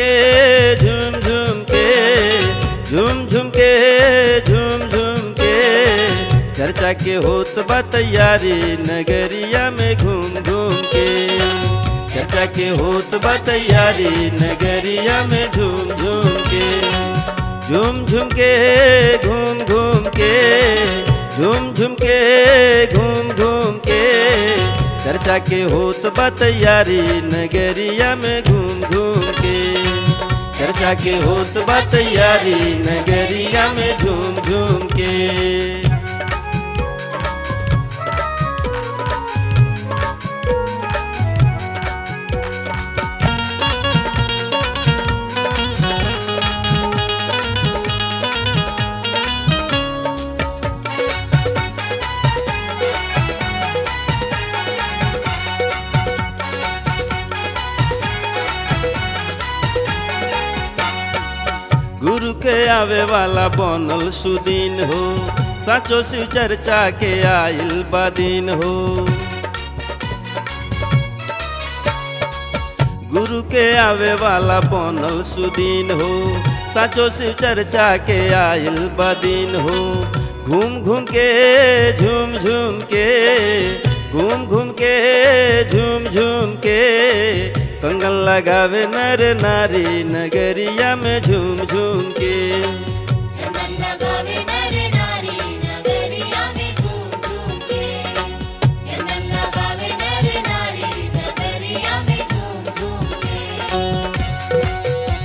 के झूम झूम के झूम झूम के झूम झूम के चर्चा के होत बा तैयारी नगरिया में घूम घूम के चर्चा के होत बा तैयारी नगरिया में झूम झूम के झूम झूम के घूम घूम के झूम झूम के घूम घूम के चर्चा के होत बा तैयारी नगरिया में घूम घूम के चर्चा के होत बा तैयारी नगरिया में झूम झूम के गुरु के आवे वाला बनल सुदीन हो साचो शिव चर्चा के आइल बदीन हो गुरु के आवे वाला बनल सुदीन हो साचो शिव चर्चा के आइल बदीन हो घूम घूम के झूम झूम के घूम घूम के झूम झूम के कंगन लगावे नर नारी नगरिया में झूम झूम के चंदन लगावे नर नारी नगरिया में झूम झूम के चंदन लगावे नर नारी नगरिया में झूम झूम के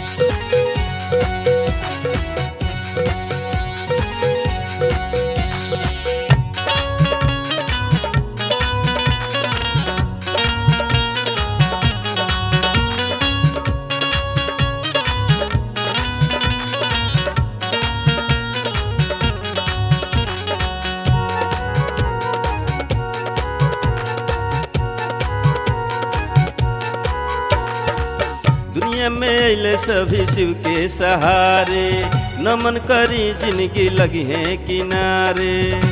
दुनिया में अले सभी शिव के सहारे नमन करी जिंदगी लगी है किनारे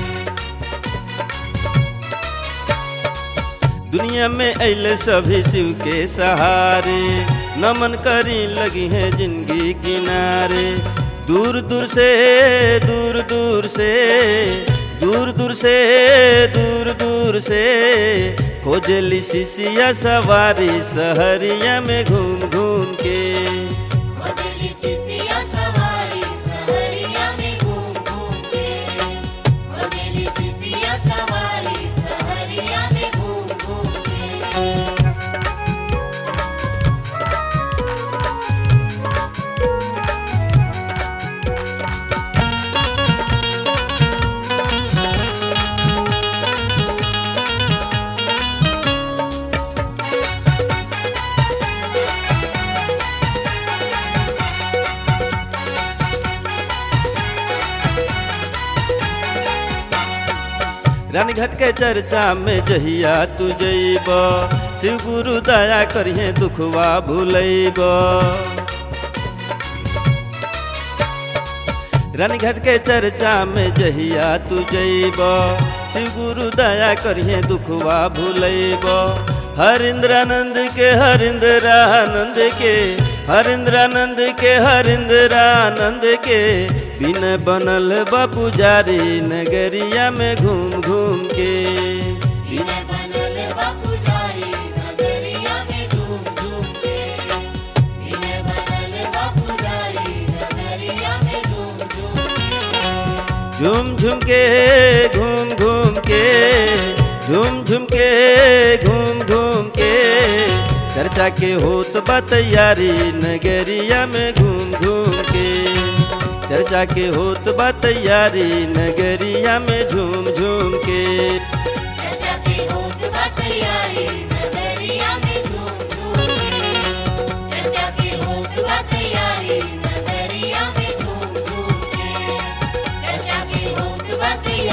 दुनिया में अले सभी शिव के सहारे नमन करी लगी है जिंदगी किनारे दूर दूर से दूर दूर से दूर दूर से दूर दूर से खोजली शिशिया सवारी सहरिया में घूम घूम के खोजली सिसिया सवारी सहरिया में घूम घूम के खोजली सिसिया सवारी सहरिया में घूम घूम के रानीघाट के चर्चा में जहिया तू जइब शिव गुरु दया करिहे दुखवा भूलैब रानीघाट के चर्चा में जहिया तू जइब शिव गुरु दया करिहे दुखवा भूलैब हरिंद्रानंद के हरिंद्रानंद के हरिंद्रानंद के हरिंद्रानंद के बिन बनल बा पुजारी नगरिया में घूम घूम के बिना बनल बापू जारी नगरिया में झूम झूम के बिना बनल बापू जारी नगरिया में झूम झूम के झूम झूम के घूम घूम के झूम झूम के घूम घूम के चर्चा के होत बा तैयारी नगरिया में घूम घूम के चर्चा के होत बा तैयारी नगरिया में झूम झूम के चर्चा के होत बा तैयारी नगरिया में झूम झूम के चर्चा के होत बा तैयारी नगरिया में झूम झूम के चर्चा के होत बा तैयारी